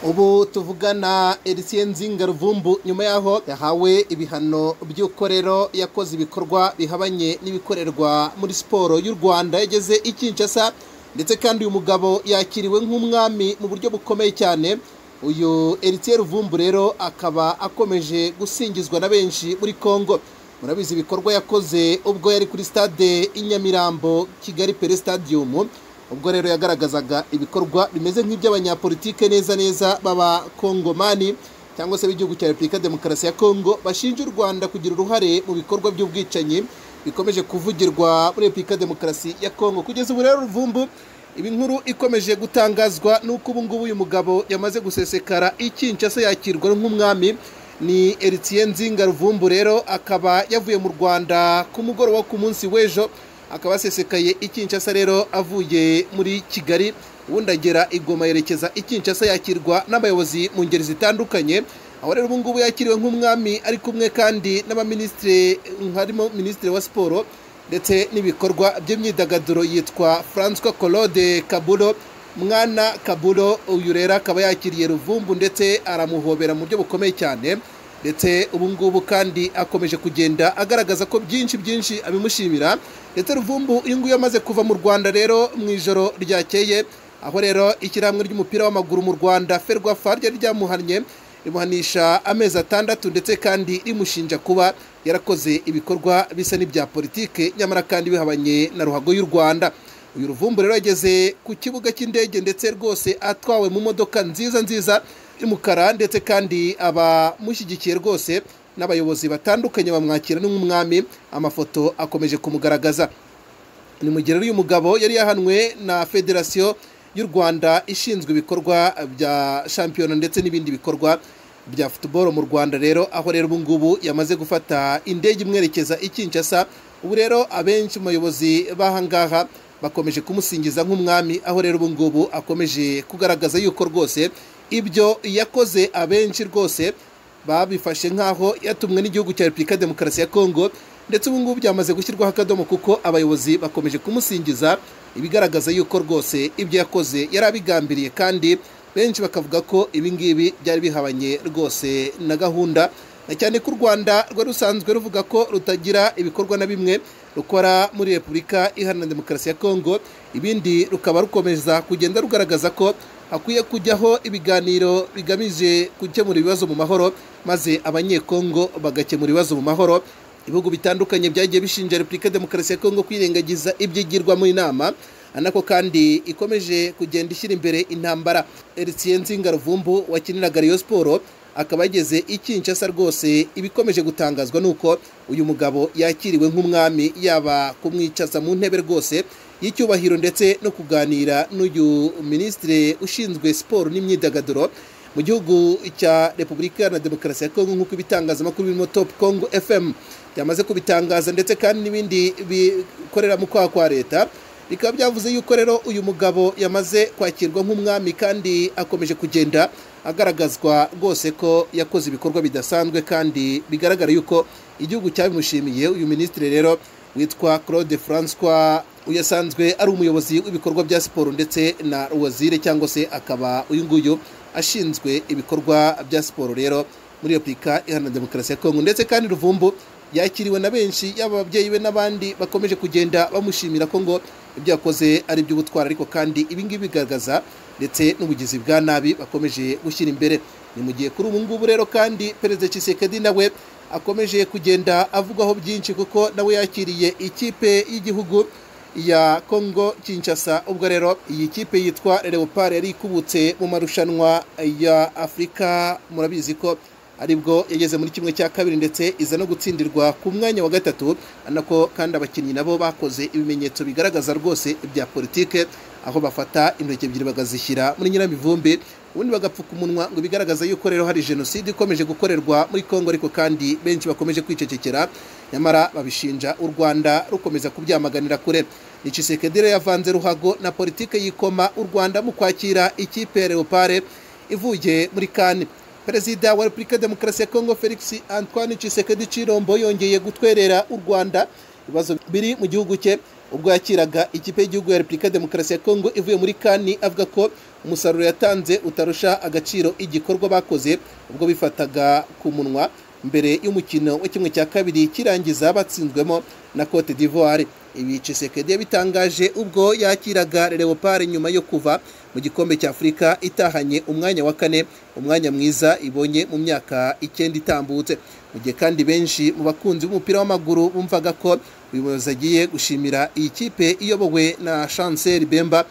ubu tuvugana Elisien nzinga ruvumbu nyuma y'aho yahawe ibihano by'ukorero yakoze ibikorwa bihabanye n'ibikorerwa muri siporo y'u rwanda yageze i Kinshasa ndetse kandi uyu mugabo yakiriwe nk'umwami mu buryo bukomeye cyane uyu Elisien ruvumbu rero akaba akomeje gusingizwa na benshi muri congo murabizi ibikorwa yakoze ubwo yari kuri stade i nyamirambo kigali pere stadium ubwo rero yagaragazaga ibikorwa bimeze nk'iby'abanyapolitike neza neza b'abakongomani cyangwa se b'igihugu cya repubulika ya demokarasi ya kongo bashinja u rwanda kugira uruhare mu bikorwa by'ubwicanyi bikomeje kuvugirwa muri repubulika ya demokarasi ya kongo kugeza ubu rero ruvumbu ibi nkuru ikomeje gutangazwa n'uko ubu ngubu uyu mugabo yamaze gusesekara ikinshasa yakirwa nk'umwami ni Eritien nzinga ruvumbu rero akaba yavuye mu rwanda ku mugoroba wo ku munsi w'ejo akaba asesekaye i Kinshasa rero avuye muri kigali ubundi agera igoma yerekeza i Kinshasa yakirwa n'abayobozi mu ngeri zitandukanye aho rero ubu ngubu yakiriwe nk'umwami ari kumwe kandi n'abaminisitiri harimo minisitiri wa siporo ndetse n'ibikorwa by'imyidagaduro yitwa francois claude kaburo mwana kaburo uyu rero akaba yakiriye ruvumbu ndetse aramuhobera mu buryo bukomeye cyane ndetse ubu ngubu kandi akomeje kugenda agaragaza ko byinshi byinshi abimushimira ndetse ruvumbu uyu nguyu amaze kuva mu rwanda rero mu ijoro ryakeye aho rero ishyirahamwe ry'umupira w'amaguru mu rwanda ferwafa ryari ryamuhannye rimuhanisha amezi atandatu ndetse kandi rimushinja kuba yarakoze ibikorwa bisa n'ibya politike nyamara kandi bihabanye na ruhago y'u rwanda uyu ruvumbu rero yageze ku kibuga cy'indege ndetse rwose atwawe mu modoka nziza nziza y'umukara ndetse kandi abamushyigikiye rwose n'abayobozi batandukanye bamwakira nk'umwami amafoto akomeje kumugaragaza ni mu gihe uyu mugabo yari yahanwe na federasiyo y'u rwanda ishinzwe ibikorwa bya shampiyona ndetse n'ibindi bikorwa bya futuboro mu rwanda rero aho rero ubu ngubu yamaze gufata indege imwerekeza i Kinshasa ubu rero abenshi mu bayobozi b'ahangaha bakomeje kumusingiza nk'umwami aho rero ubu ngubu akomeje kugaragaza yuko rwose ibyo yakoze abenshi rwose babifashe nk'aho yatumwe n'Igihugu cya Repubulika ya Demokarasi ya Kongo ndetse ubu ngubu byamaze gushyirwaho akadomo kuko abayobozi bakomeje kumusingiza ibigaragaza yuko rwose ibyo yakoze yari abigambiriye kandi benshi bakavuga ko ibi ngibi byari bihabanye rwose na gahunda cyane ko u rwanda rwari rusanzwe ruvuga ko rutagira ibikorwa na bimwe rukora muri repubulika iharanira demokarasi ya kongo ibindi rukaba rukomeza kugenda rugaragaza ko hakwiye kujyaho ibiganiro bigamije gukemura ibibazo mu mahoro maze abanyekongo bagakemura ibibazo mu mahoro ibihugu bitandukanye byagiye bishinja repubulika ya demokarasi ya kongo kwirengagiza ibyigirwa mu inama anako kandi ikomeje kugenda ishyira imbere intambara Eritien nzinga ruvumbu wakiniraga Rayon Sport akaba yageze i Kinshasa rwose ibikomeje gutangazwa nuko uyu mugabo yakiriwe nk'umwami yaba kumwicaza mu ntebe rwose y'icyubahiro ndetse no kuganira n'uyu minisitiri ushinzwe siporo n'imyidagaduro mu gihugu cya repubulika na demokarasi ya kongo nk'uko ibitangazamakuru birimo top congo fm byamaze kubitangaza ndetse kandi n'ibindi bikorera mu kwaha kwa leta bikaba byavuze yuko rero uyu mugabo yamaze kwakirwa nk'umwami kandi akomeje kugenda agaragazwa rwose ko yakoze ibikorwa bidasanzwe kandi bigaragara yuko igihugu cyabimushimiye uyu minisitiri rero witwa claude francois uyu asanzwe ari umuyobozi w'ibikorwa bya siporo ndetse na wazire cyangwa se akaba uyu nguyu ashinzwe ibikorwa bya siporo rero muri repubulika iharanira demokarasi ya kongo ndetse kandi ruvumbu yakiriwe na benshi yaba ababyeyi be n'abandi bakomeje kugenda bamushimira ko ngo ibyo yakoze ari iby'ubutwari ariko kandi ibi ngibi bigaragaza ndetse n'ubugizi bwa nabi bakomeje gushyira imbere ni mu gihe kuri ubu ngubu rero kandi perezida Tshisekedi nawe akomeje kugenda avugwaho byinshi kuko nawe yakiriye ikipe y'igihugu ya Congo Kinshasa ubwo rero iyi kipe yitwa Leopard yari ikubutse mu marushanwa ya Afurika murabizi ko aribwo yageze muri kimwe cya kabiri ndetse iza no gutsindirwa ku mwanya wa gatatu anako kandi abakinnyi nabo bakoze ibimenyetso bigaragaza rwose ibya politike aho bafata intoki ebyiri bagazishyira muri nyiramivumbi ubundi bagapfuka umunwa ngo bigaragaza yuko rero hari jenoside ikomeje gukorerwa muri congo ariko kandi benshi bakomeje kwicecekera nyamara babishinja u rwanda rukomeza kubyamaganira kure rero yavanze ruhago na politike yikoma u rwanda mu kwakira ikipe ya leopard ivuye muri kane perezida wa repubulika demokarasi ya kongo felix antoine Tshisekedi cirombo yongeye gutwerera u rwanda ibibazo biri mu gihugu cye ubwo yakiraga ikipe y'igihugu ya repubulika ya demokarasi ya kongo ivuye muri kani avuga ko umusaruro yatanze utarusha agaciro igikorwa bakoze ubwo bifataga ku munwa mbere y'umukino wa kimwe cya kabiri kirangiza batsinzwemo na cote d'ivoire ibi cisekedi bitangaje ubwo yakiraga leopard nyuma yo kuva mu gikombe cya afurika itahanye umwanya wa kane umwanya mwiza ibonye mu myaka icyenda itambutse mu gihe kandi benshi mu bakunzi b'umupira w'amaguru bumvaga ko uyu muyobozi agiye gushimira iyi kipe iyobowe na chancel bemba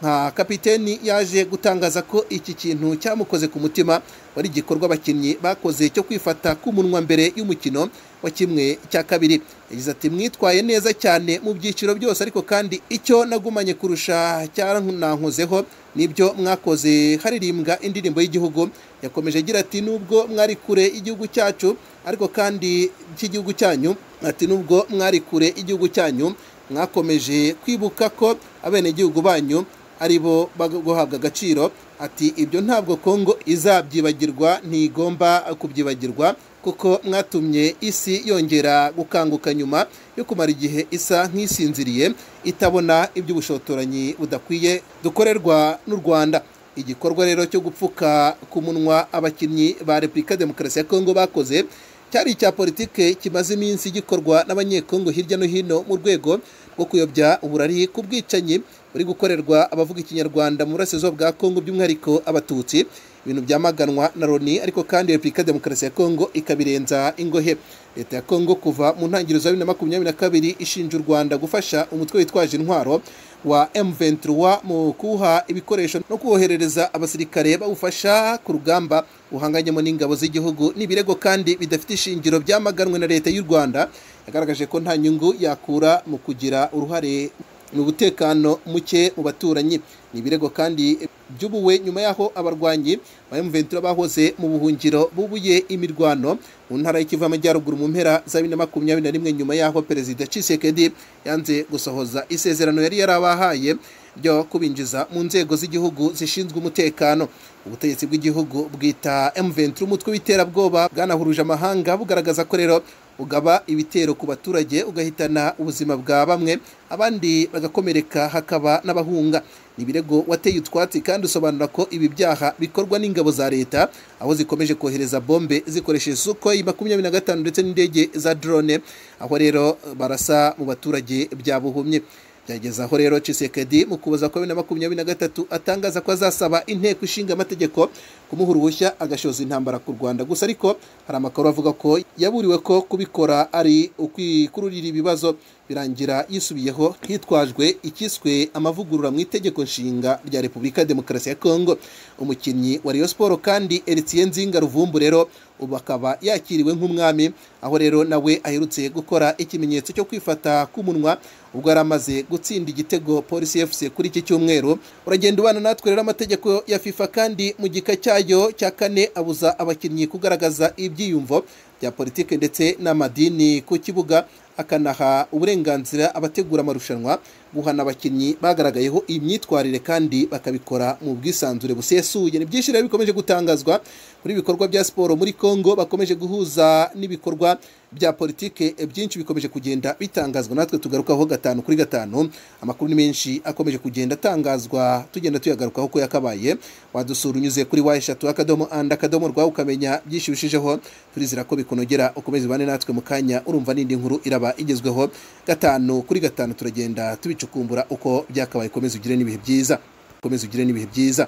nka kapiteni yaje gutangaza ko iki kintu cyamukoze ku mutima wari igikorwa abakinnyi bakoze cyo kwifata ku munwa mbere y'umukino wa kimwe cya kabiri yagize ati mwitwaye neza cyane mu byiciro byose ariko kandi icyo nagumanye kurusha cyaranankozeho nibyo mwakoze haririmbwa indirimbo y'igihugu yakomeje agira ati nubwo mwari kure igihugu cyacu ariko kandi cy'igihugu cyanyu ati nubwo mwari kure igihugu cyanyu mwakomeje kwibuka ko abenegihugu banyu ari bo guhabwa agaciro ati ibyo ntabwo kongo izabyibagirwa ntigomba kubyibagirwa kuko mwatumye isi yongera gukanguka nyuma yo kumara igihe isa nk'isinziriye itabona iby'ubushotoranyi budakwiye dukorerwa n'u rwanda igikorwa rero cyo gupfuka ku munwa abakinnyi ba repubulika demokarasi ya kongo bakoze cyari icya politike kimaze iminsi gikorwa n'abanyekongo hirya no hino mu rwego rwo kuyobya uburari ku bwicanyi buri gukorerwa abavuga ikinyarwanda mu burasirazuba bwa kongo by'umwihariko abatutsi ibintu byamaganwa na loni ariko kandi repubulika ya demokarasi ya kongo ikabirenza ingohe leta ya kongo kuva mu ntangiriro za bibiri na makumyabiri na kabiri ishinja u rwanda gufasha umutwe witwaje intwaro wa M23 mu kuha ibikoresho no kuwoherereza abasirikare bawufasha ku rugamba uhanganyemo n'ingabo z'igihugu n'ibirego kandi bidafite ishingiro byamaganwe na leta y'u Rwanda yagaragaje ko nta nyungu yakura mu kugira uruhare mu butekano muke mu baturanyi ni ibirego kandi by'ubuwe nyuma y'aho abarwanyi ba M23 bahoze mu buhungiro bubuye imirwano mu ntara y'ikivu amajyaruguru mu mpera za bibiri na makumyabiri na rimwe nyuma y'aho perezida Tshisekedi yanze gusohoza isezerano yari yarabahaye ryo kubinjiza mu nzego z'igihugu zishinzwe umutekano ubutegetsi bw'igihugu bwita M23 umutwe w'iterabwoba bwanahuruje amahanga bugaragaza ko rero ugaba ibitero ku baturage ugahitana ubuzima bwa bamwe abandi bagakomereka hakaba n'abahunga ni ibirego wateye utwatsi kandi usobanura ko ibi byaha bikorwa n'ingabo za leta aho zikomeje kohereza bombe zikoresheje suko makumyabiri na gatanu ndetse n'indege za drone aho rero barasa mu baturage byabuhumye byageze aho rero Tshisekedi mu kuboza kwa bibiri na makumyabiri na gatatu atangaza ko azasaba inteko ishinga amategeko kumuha uruhushya agashoza intambara ku Rwanda gusa ariko hari amakuru avuga ko yaburiwe ko kubikora ari ukwikururira ibibazo birangira yisubiyeho hitwajwe ikiswe amavugurura mu itegeko nshinga rya Repubulika ya Demokarasi ya Kongo umukinnyi wa Rayon Sport kandi Etienne Nzinga Ruvumbu rero ubu akaba yakiriwe nk'umwami aho rero nawe aherutse gukora ikimenyetso cyo kwifata k'umunwa ubwo yari amaze gutsinda igitego polisi fc kuri iki cyumweru uragenda ubana natwe rero amategeko ya fifa kandi mu gika cyayo cya kane abuza abakinnyi kugaragaza ibyiyumvo bya politike ndetse n'amadini ku kibuga akanaha uburenganzira abategura amarushanwa guhana abakinnyi bagaragayeho iyi myitwarire kandi bakabikora mu bwisanzure busesuye ni byinshi rero bikomeje gutangazwa muri ibikorwa bya siporo muri congo bakomeje guhuza n'ibikorwa bya politike byinshi bikomeje kugenda bitangazwa natwe tugarukaho gatanu kuri gatanu amakuru ni menshi akomeje kugenda atangazwa tugenda tuyagarukaho ko yakabaye wadusura unyuze kuri wa eshatu akadomo and akadomo rwawe ukamenya byinshi bishijeho turizera ko bikunogera ukomeze ubane natwe mu kanya urumva n'indi nkuru iraba igezweho gatanu kuri gatanu turagenda tubicukumbura uko byakabaye komeza ugire n'ibihe byiza komeza ugire n'ibihe byiza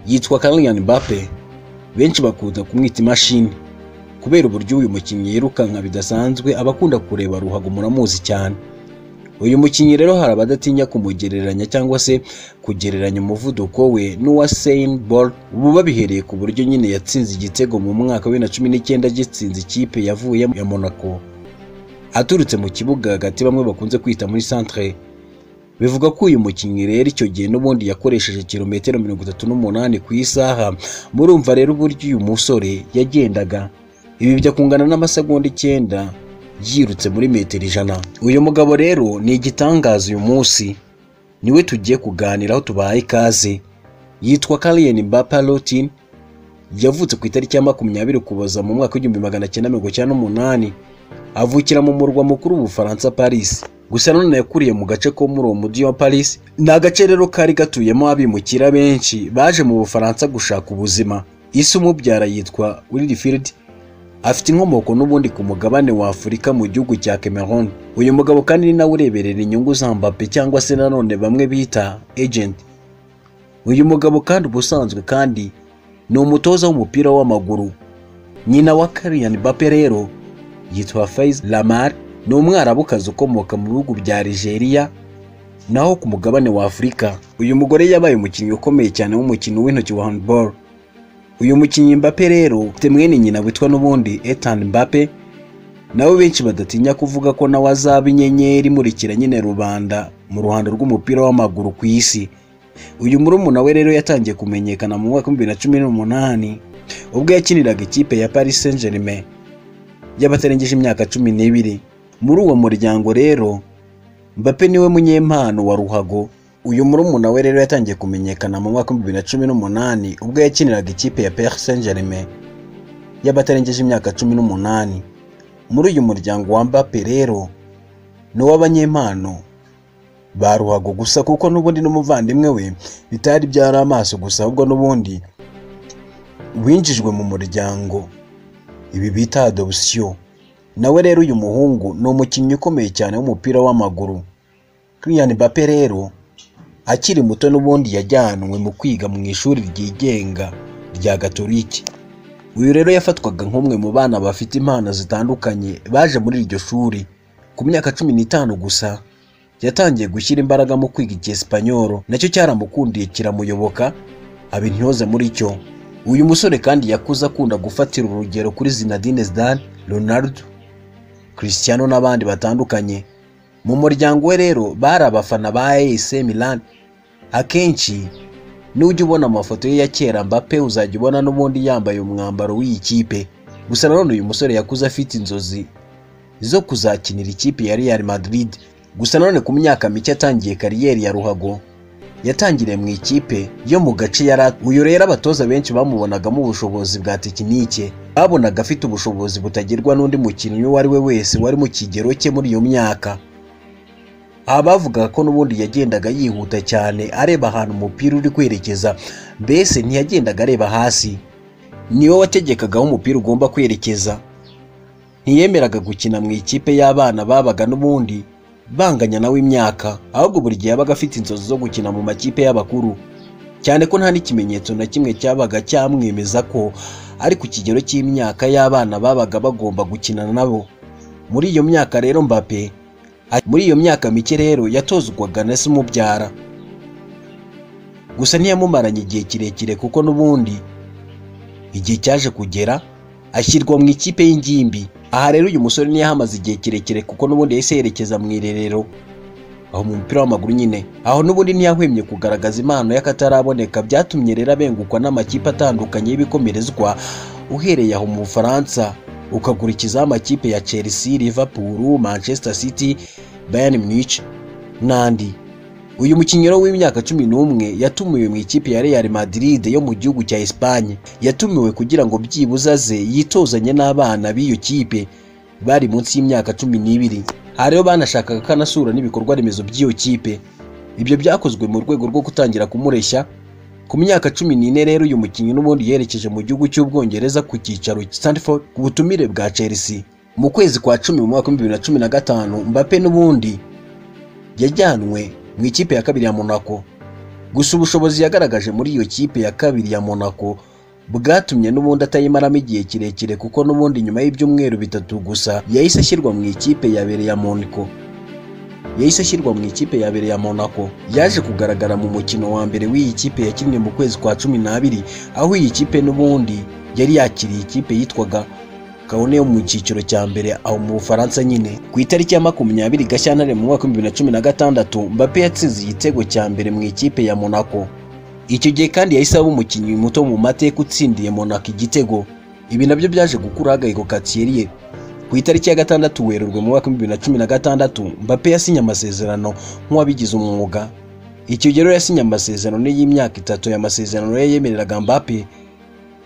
yitwa Kylian Mbappe benshi bakunda kumwita imashini kubera uburyo uyu mukinnyi yirukanka bidasanzwe abakunda kureba ruhago muramuzi cyane uyu mukinnyi rero hari abadatinya kumugereranya cyangwa se kugereranya umuvuduko we n'uwa Usain Bolt ubu babihereye ku buryo nyine yatsinze igitego mu mwaka wa bibiri na cumi agitsinze ikipe yavuyemo ya Monaco aturutse mu kibuga hagati bamwe bakunze kwita muri centre bivuga ko uyu mukinnyi rero icyo gihe n'ubundi yakoresheje kilometero mirongo itatu n'umunani ku isaha murumva rero uburyo uyu musore yagendaga ibi bijya kungana n'amasegonda icyenda yirutse muri metero ijana uyu mugabo rero ni igitangaza uyu munsi niwe tugiye kuganiraho tubaye ikaze yitwa kariyeni Baparotin yavutse ku itariki ya makumyabiri ukuboza mu mwaka w'igihumbi magana cyenda mirongo icyenda n'umunani avukira mu murwa mukuru w'ubufaransa paris gusa nanone yakuriye mu gace ko muri uwo mujyi wa paris ni agace rero kari gatuyemo abimukira benshi baje mu bufaransa gushaka ubuzima isi umubyara yitwa wilfred afite inkomoko n'ubundi ku mugabane wa afurika mu gihugu cya cameroon uyu mugabo kandi ni nawe ureberera inyungu za mbappe cyangwa se nanone bamwe bita agent uyu mugabo kandi ubusanzwe kandi ni umutoza w'umupira w'amaguru nyina wa Kylian Mbappe rero yitwa Faiz Lamar ni umwarabukazi ukomoka mu bihugu bya Nigeria naho ku mugabane wa Afurika uyu mugore yabaye umukinnyi ukomeye cyane w'umukino w'intoki wa handball uyu mukinnyi Mbappe rero ufite mwene nyina witwa n'ubundi Ethan Mbappe nabo benshi badatinya kuvuga ko nawe azaba inyenyeri imurikira nyine rubanda mu ruhando rw'umupira w'amaguru ku isi uyu murumuna we rero yatangiye kumenyekana mu mwaka w'ibihumbi na cumi n'umunani ubwo yakiniraga ikipe ya Paris Saint Germain y'abatarengeje imyaka cumi n'ibiri muri uwo muryango rero Mbappe niwe munyempano wa ruhago uyu murumuna we rero yatangiye kumenyekana mu mwaka w'ibihumbi na cumi n'umunani ubwo yakiniraga ikipe ya Paris Saint Germain y'abatarengeje imyaka cumi n'umunani muri uyu muryango wa Mbappe rero ni uw'abanyempano ba ruhago gusa kuko n'ubundi n'umuvandimwe we bitari byari amaso gusa ahubwo n'ubundi winjijwe mu muryango ibi bita adoption nawe rero uyu muhungu ni umukinnyi ukomeye cyane w'umupira w'amaguru Kylian Mbappe rero akiri muto n'ubundi yajyanwe mu kwiga mu ishuri ryigenga rya Gatolika uyu rero yafatwaga nk'umwe mu bana bafite impano zitandukanye baje muri iryo shuri ku myaka cumi n'itanu gusa yatangiye gushyira imbaraga mu kwiga icyesipanyoro nacyo cyaramukundiye kiramuyoboka aba intyoza muri cyo uyu musore kandi yakuze akunda gufatira urugero kuri Zinedine Zidane Ronaldo Cristiano n'abandi batandukanye mu muryango we rero bari abafana ba AS Milan akenshi nujya ubona amafoto ye ya kera Mbappe uzajya ubona n'ubundi yambaye umwambaro w'iyi kipe gusa nanone uyu musore yakuze afite inzozi zo kuzakinira ikipe ya Real Madrid gusa nanone ku myaka mike atangiye kariyeri ya ruhago yatangiriye mu ikipe yo mu gace yari uyu rero abatoza benshi bamubonagamo ubushobozi bwa tekinike babonaga afite ubushobozi butagerwa n'undi mukinnyi uwo ari we wese wari mu kigero cye muri iyo myaka aba bavugaga ko n'ubundi yagendaga yihuta cyane areba ahantu umupira uri kwerekeza mbese ntiyagendaga areba hasi niwe wategekaga aho umupira ugomba kwerekeza ntiyemeraga gukina mu ikipe y'abana babaga n'ubundi banganya nawe imyaka ahubwo buri gihe yabaga afite inzozi zo gukina mu makipe y'abakuru cyane ko nta n'ikimenyetso na kimwe cyabaga cyamwemeza ko ari ku kigero cy'imyaka y'abana babaga bagomba gukinana nabo muri iyo myaka rero Mbappe muri iyo myaka mike rero yatozwaga na se umubyara gusa ntiyamumaranye igihe kirekire kuko n'ubundi igihe cyaje kugera ashyirwa mu ikipe y'ingimbi aha rero uyu musore ntiyahamaze igihe kirekire kuko n'ubundi yahise yerekeza mu irerero aho mu mupira w'amaguru nyine aho n'ubundi ntiyahwemye kugaragaza impano y'akataraboneka byatumye rero abengukwa n'amakipe atandukanye y'ibikomerezwa uhereye aho mu bufaransa ukakurikizaho amakipe ya chelsea liverpool manchester city bayern munich n'andi uyu mukinnyi rero w'imyaka cumi n'umwe yatumiwe mu ikipe ya Real Madrid yo mu gihugu cya Espagne yatumiwe kugira ngo byibuze aze yitozanye n'abana b'iyo kipe bari munsi y'imyaka cumi n'ibiri aha rero banashakaga ko anasura n'ibikorwa remezo by'iyo kipe ibyo byakozwe mu rwego rwo gutangira kumureshya ku myaka cumi n'ine rero uyu mukinnyi n'ubundi yerekeje mu gihugu cy'ubwongereza ku cyicaro Stanford ku butumire bwa Chelsea mu kwezi kwa cumi mu mwaka w'ibihumbi bibiri na cumi na gatanu Mbappe n'ubundi yajyanwe mu ikipe ya kabiri ya Monaco gusa ubushobozi yagaragaje muri iyo kipe ya kabiri ya Monaco bwatumye n'ubundi atayimaramo igihe kirekire kuko n'ubundi nyuma y'ibyumweru bitatu gusa yahise ashyirwa mu ikipe ya bere ya Monaco yahise ashyirwa mu ikipe ya bere ya Monaco yaje kugaragara mu mukino wa mbere w'iyi kipe yakinnye mu kwezi kwa cumi n'abiri aho iyi kipe n'ubundi yari yakiriye ikipe yitwaga kabone yo mu cyiciro cya mbere aho mu Bufaransa nyine ku itariki ya makumyabiri Gashyantare mu mwaka w'ibihumbi na cumi na gatandatu Mbappe yatsinze igitego cya mbere mu ikipe ya Monaco icyo gihe kandi yahise aba umukinnyi muto mu mateka utsindiye Monaco igitego ibi nabyo byaje gukuraho agahego Katierie ku itariki ya gatandatu Werurwe mu mwaka w'ibihumbi na cumi na gatandatu Mbappe yasinye amasezerano nk'uwabigize umwuga icyo gihe rero yasinye amasezerano y'imyaka itatu ya masezerano ye yemereraga Mbappe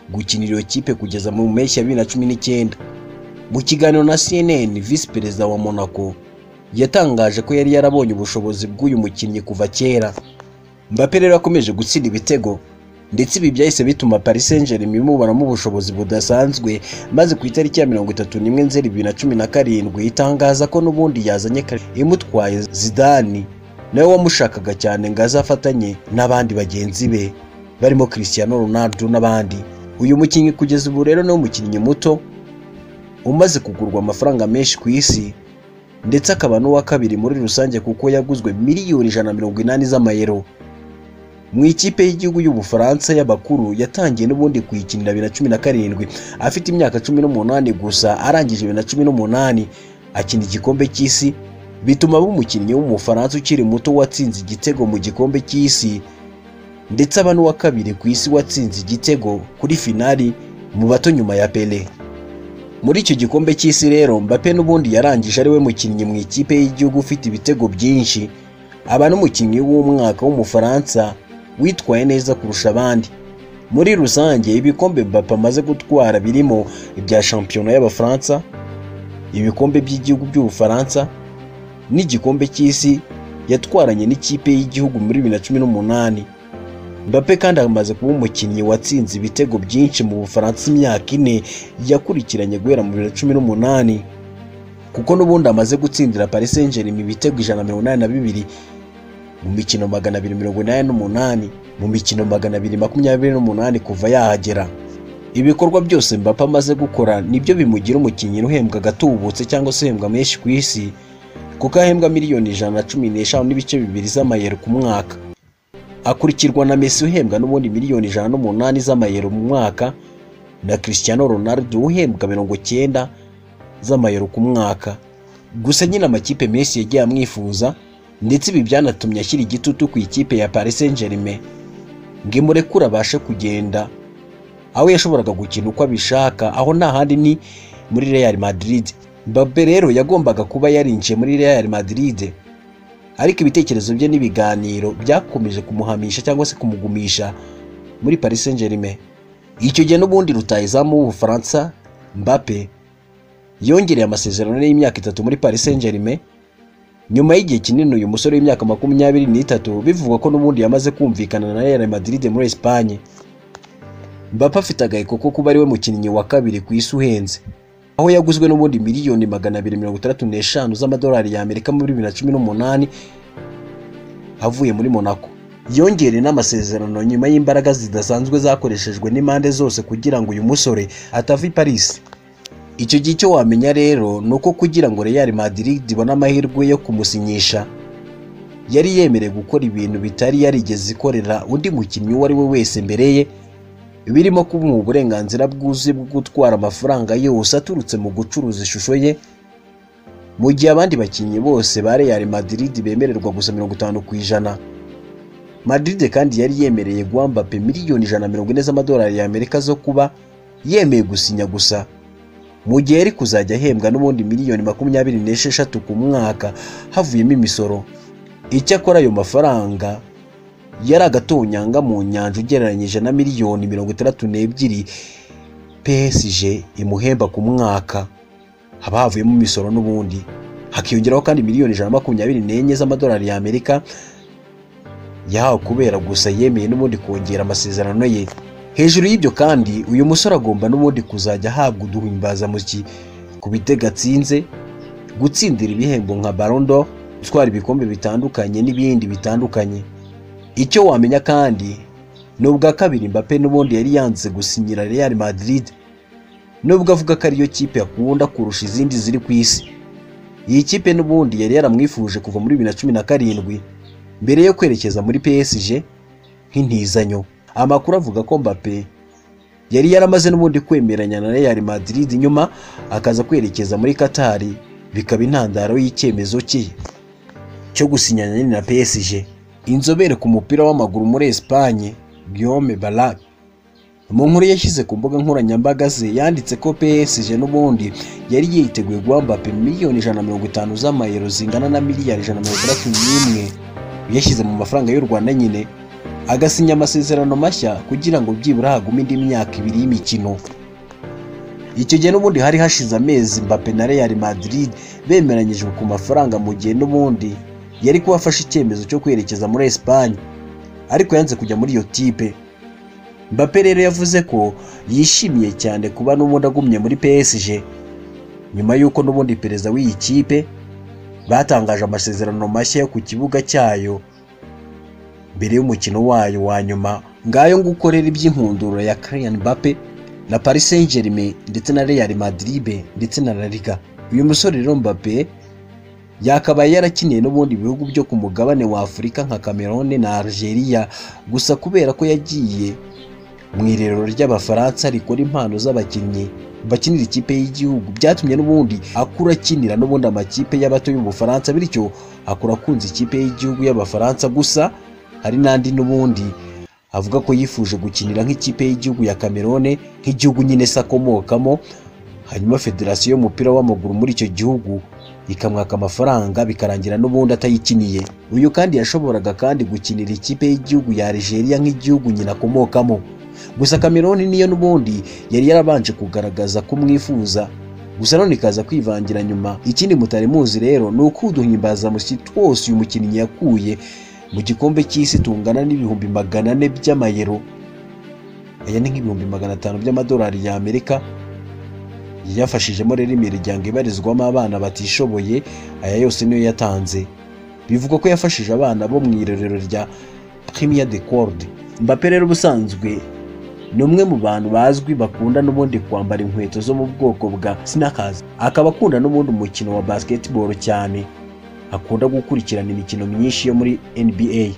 gukinira iyo kipe kugeza mu mpeshyi ya bibiri na cumi n'icyenda mu kiganiro na CNN visi perezida wa Monaco yatangaje ko yari yarabonye ubushobozi bw'uyu mukinnyi kuva kera Mbappe rero akomeje gutsinda ibitego ndetse ibi byahise bituma Paris Saint-Germain imuburamo ubushobozi budasanzwe maze ku itariki ya mirongo itatu n'imwe nzeri bibiri na cumi na karindwi itangaza ko n'ubundi yazanye kare imutwaye Zidane nawe wamushakaga cyane ngo azafatanye n'abandi bagenzi be barimo Cristiano Ronaldo n'abandi uyu mukinnyi kugeza ubu rero ni umukinnyi muto umaze kugurwa amafaranga menshi ku isi ndetse akaba n'uwa kabiri muri rusange kuko yaguzwe miliyoni ijana na mirongo inani z'amayero mu ikipe y'igihugu y'ubufaransa y'abakuru yatangiye n'ubundi kuyikinira bibiri na cumi na karindwi afite imyaka cumi n'umunani gusa arangije bibiri na cumi n'umunani akina igikombe cy'isi bituma aba umukinnyi w'umufaransa ukiri muto watsinze igitego mu gikombe cy'isi ndetse aba n'uwa kabiri ku isi watsinze igitego kuri finali mu bato nyuma ya pele muri icyo gikombe cy'isi rero Mbappe n'ubundi yarangije ari we mukinnyi mu ikipe y'igihugu ufite ibitego byinshi aba n'umukinnyi w'umwaka w'umufaransa witwaye neza kurusha abandi muri rusange ibikombe Mbappe amaze gutwara birimo ibya shampiyona y'abafaransa ibikombe by'igihugu by'ubufaransa n'igikombe cy'isi yatwaranye n'ikipe y'igihugu muri bibiri na cumi n'umunani Mbappe kandi amaze kuba umukinnyi watsinze ibitego byinshi mu Bufaransa imyaka ine yakurikiranye guhera mu bibiri na cumi n'umunani kuko n'ubundi amaze gutsindira Paris Saint-Germain ibitego ijana na mirongo inani na bibiri mu mikino magana abiri mirongo inani n'umunani mu mikino magana abiri makumyabiri n'umunani kuva yahagera ibikorwa byose Mbappe amaze gukora nibyo bimugira umukinnyi uhembwa agatubutse cyangwa se uhembwa menshi ku isi kuko ahembwa miliyoni ijana na cumi n'eshanu n'ibice bibiri z'amayero ku mwaka akurikirwa na Messi uhembwa n'ubundi miliyoni ijana n'umunani z'amayero mu mwaka na Cristiano Ronaldo uhembwa mirongo cyenda z'amayero ku mwaka gusa nyine amakipe Messi yagiye amwifuza ndetse ibi byanatumye ashyira igitutu ku ikipe ya Paris Saint-Germain ngo imurekure abashe kugenda aho yashoboraga gukina uko abishaka aho nta handi ni muri Real Madrid Mbappe rero yagombaga kuba yarinjiye muri Real Madrid ariko ibitekerezo bye n'ibiganiro byakomeje kumuhamisha cyangwa se kumugumisha muri Paris Saint-Germain icyo gihe n'ubundi rutayizamu w'ubufaransa Mbappe yongereye amasezerano y'imyaka itatu muri Paris Saint-Germain nyuma y'igihe kinini uyu musore w'imyaka makumyabiri n'itatu bivugwa ko n'ubundi yamaze kumvikana na Real Madrid muri Espagne Mbappe afite agaheko ko kuba ariwe mukinnyi wa kabiri ku isi uhenze aho yaguzwe n'ubundi miliyoni magana abiri mirongo itandatu n'eshanu z'amadolari y'Amerika muri bibiri na cumi n'umunani avuye muri Monaco yongereye n'amasezerano nyuma y'imbaraga zidasanzwe zakoreshejwe n'impande zose kugira ngo uyu musore atava i Paris icyo gihe icyo wamenya rero ni uko kugira ngo Real Madrid ibone amahirwe yo kumusinyisha yari yemerewe gukora ibintu bitari yarigeze ikorera undi mukinnyi uwo ari we wese mbere ye birimo kumuha uburenganzira bwuzuye bwo gutwara amafaranga yose aturutse mu gucuruza ishusho ye mu gihe abandi bakinnyi bose ba Real Madrid bemererwa gusa mirongo itanu ku ijana Madrid kandi yari yemereye guha Mbappe miliyoni ijana na mirongo ine z'amadolari y'Amerika zo kuba yemeye gusinya gusa mu gihe yari kuzajya ahembwa n'ubundi miliyoni makumyabiri n'esheshatu ku mwaka havuyemo imisoro icyakora ayo mafaranga yari agatonyanga mu nyanja ugereranyije na miliyoni mirongo itandatu n'ebyiri PSG imuhemba ku mwaka haba havuyemo imisoro n'ubundi hakiyongeraho kandi miliyoni ijana na makumyabiri n'enye z'amadolari y'Amerika yahawe kubera gusa yemeye n'ubundi kongera amasezerano ye hejuru y'ibyo kandi uyu musore agomba n'ubundi kuzajya ahabwa uduhimbazamuki ku bitego atsinze gutsindira ibihembo nka Ballon d'Or gutwara ibikombe bitandukanye n'ibindi bitandukanye icyo wamenya kandi ni ubwa kabiri Mbappe n'ubundi yari yanze gusinyira Real Madrid nubwo avuga ko ariyo kipe akunda kurusha izindi ziri ku isi iyi kipe n'ubundi yari yaramwifuje kuva muri bibiri na cumi na karindwi mbere yo kwerekeza muri PSG nk'intizanyo amakuru avuga ko Mbappe yari yaramaze n'ubundi kwemeranya na Real Madrid nyuma akaza kwerekeza muri Qatar bikaba intandaro y'icyemezo cye cyo gusinyana nyine na PSG inzobere ku mupira w'amaguru muri Espagne Guillaume Ballack mu nkuru yashyize ku mbuga nkoranyambaga ze yanditse ko PSG n'ubundi yari yiteguye guha Mbappe miliyoni ijana na mirongo itanu z'amayero zingana na miliyari ijana na mirongo itandatu n'imwe yashyize mu mafaranga y'u Rwanda nyine agasinya amasezerano mashya kugira ngo byibura hagume indi myaka ibiri y'imikino icyo gihe n'ubundi hari hashize amezi Mbappe na Real Madrid bemeranyijwe ku mafaranga mu gihe n'ubundi yari kuba afashe icyemezo cyo kwerekeza muri Espagne ariko yanze kujya muri iyo tipe Mbappe rero yavuze ko yishimiye cyane kuba n'ubundi agumye muri PSG nyuma y'uko n'ubundi perezida w'iyi kipe batangaje amasezerano mashya yo ku kibuga cyayo mbere y'umukino wayo wa nyuma ngayo ngo ukorera iby'inkundura ya Kylian Mbappe na Paris Saint-Germain ndetse na Real Madrid ndetse na La Liga uyu musore rero Mbappe yakabaye yarakiniye n'ubundi bihugu byo ku mugabane wa Afurika nka Cameroon na Algeria gusa kubera ko yagiye mu irerero ry'Abafaransa rikora impano z'abakinnyi bakinira ikipe y'igihugu byatumye n'ubundi akura akinira n'ubundi amakipe y'abato y'Ubufaransa bityo akura akunze ikipe y'igihugu y'Abafaransa gusa hari n'andi n'ubundi avuga ko yifuje gukinira nk'ikipe y'igihugu ya Cameroon nk'igihugu nyine se akomokamo hanyuma federasiyo y'umupira w'amaguru muri icyo gihugu ikamwaka amafaranga bikarangira n'ubundi atayikiniye uyu kandi yashoboraga kandi gukinira ikipe y'igihugu ya Algeria nk'igihugu nyina akomokamo gusa Cameroon niyo n'ubundi yari yarabanje kugaragaza ko mwifuza gusa none ikaza kwivangira nyuma ikindi mutari muzi rero ni uko uduhimbazamusyi twose uyu mukinnyi yakuye mu gikombe cy'isi tungana n'ibihumbi magana ane by'amayero aya ni nk'ibihumbi magana atanu by'amadolari y'amerika yafashijemo rero imiryango ibarizwamo abana batishoboye aya yose niyo yatanze bivugwa ko yafashije abana bo mu irerero rya Premier de Corde Mbappe rero ubusanzwe ni umwe mu bantu bazwi bakunda n'ubundi kwambara inkweto zo mu bwoko bwa sneakers akaba akunda n'ubundi umukino wa basketball cyane akunda gukurikirana imikino myinshi yo muri NBA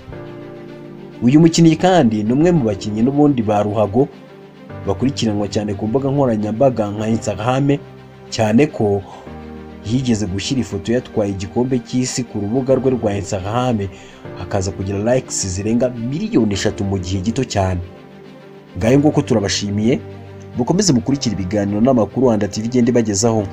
uyu mukinnyi kandi ni umwe mu bakinnyi n'ubundi ba ruhago bakurikiranwa cyane ku mbuga nkoranyambaga nka Instagram cyane ko yigeze gushyira ifoto yatwaye igikombe cy'isi ku rubuga rwe rwa Instagram akaza kugira likes zirenga miliyoni eshatu mu gihe gito cyane ngayo nguko turabashimiye mukomeze mukurikira ibiganiro n'amakuru Rwanda TV igenda ibagezaho